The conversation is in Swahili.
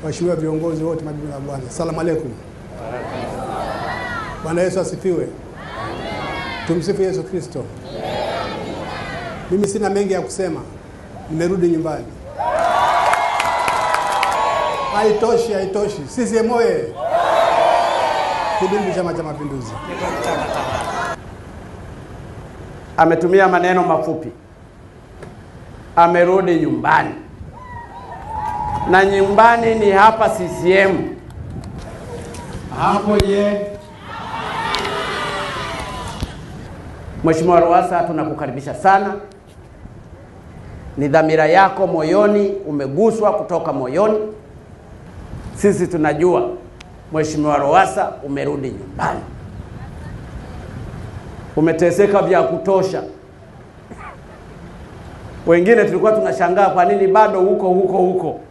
waheshimiwa viongozi wote, mabibi na bwana, asalamu alaykum. Bwana Yesu asifiwe. Tumsifu Yesu Kristo. Mimi sina mengi ya kusema, nimerudi nyumbani. Haitoshi, haitoshi. CCM oye! Kidumu Chama cha Mapinduzi! Ametumia maneno mafupi, amerudi nyumbani, na nyumbani ni hapa CCM. Hapo je? Mheshimiwa Lowassa, tunakukaribisha sana. Ni dhamira yako moyoni, umeguswa kutoka moyoni. Sisi tunajua Mheshimiwa Lowassa umerudi nyumbani, umeteseka vya kutosha. Wengine tulikuwa tunashangaa kwa nini bado huko huko huko.